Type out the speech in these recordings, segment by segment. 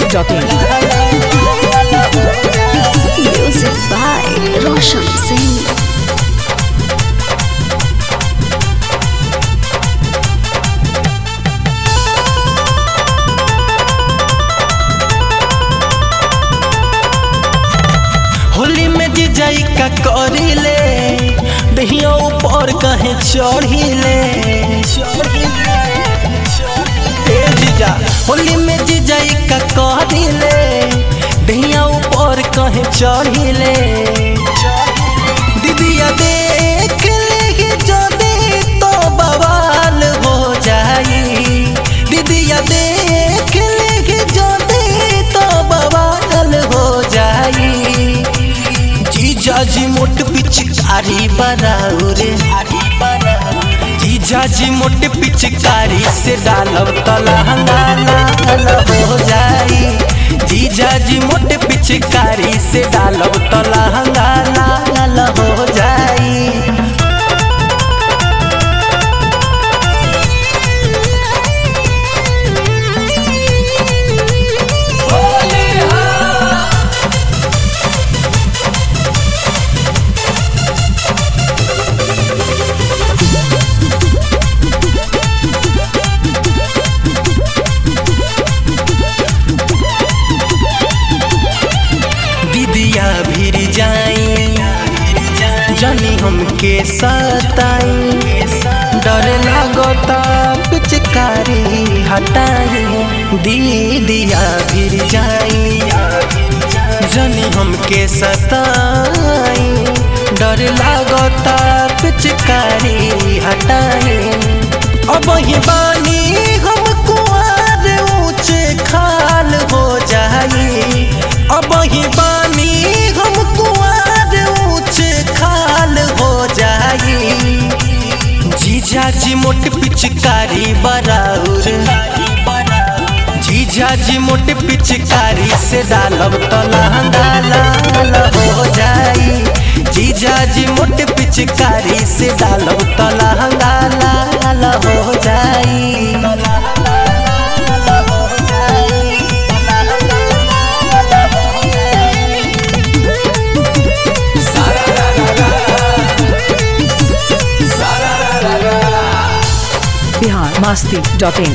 masti.in. Music by Roshan Singh. Holi में जीजाई का करिले दहिया ऊपर कहे चढ़िले ए जीजा होली में जीजाई का करिले दहिया ऊपर कहे चढ़िले दीदिया देख ले जदी तो बवाल हो जाई दीदिया देख ले जदी तो बवाल हो जाई जीजा जी मोट पिचकारी बनाउरे जीजा जी मोट पिचकारी से डालब तलहंगा लाल हो जाई जीजा जी मोट पिचकारी से डालब तलहंगा लाल हो जाई दीदिया भीर जाई जनी हमके सताई डर लागता पिचकारी हटाई दीदिया भीर जाई जनी हमके सताई डर लागता पिचकारी हटाई अब ही बानी हम कुआर ऊंचे खाल हो जाई अब ही बानी हम कुआर ऊंचे खाल हो जाई जीजा जी मोट पिचकारी बराउर जीजा जी मोट पिचकारी से डालब तो लहंगा लाल हो जाई जीजा जी मोट पिचकारी से डालब तो लहंगा लाल हो जाई Bihar masti.in.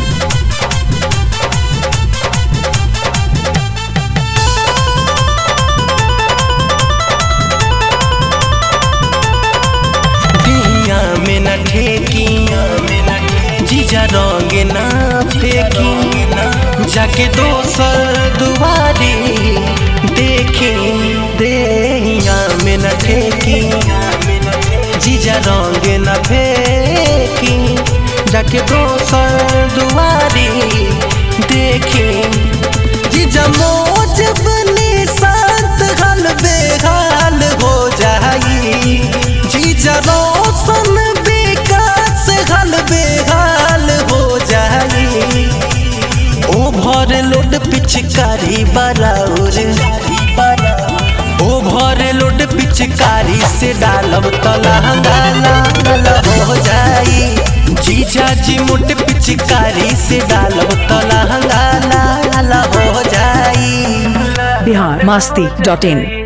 दिया में न ठेकी जीजा रंग ना फेंकी जाके दोसर दुआरी देखी देहिया में न ठेकी जीजा रंग न फेंकी जाके दोसर दुआरी देखी जीजा मोज बनी शांत हल बेहाल हो जाई जीजा रोशन विकास हल बेहाल हो जाई ओभर लोड पिचकारी बराउर ओभर लोड पिचकारी से डालब तलहंगा लाल हो जाई जीजा जी मोट पिचकारी से डालब तलहंगा लाल हो जाई Bihar masti.in.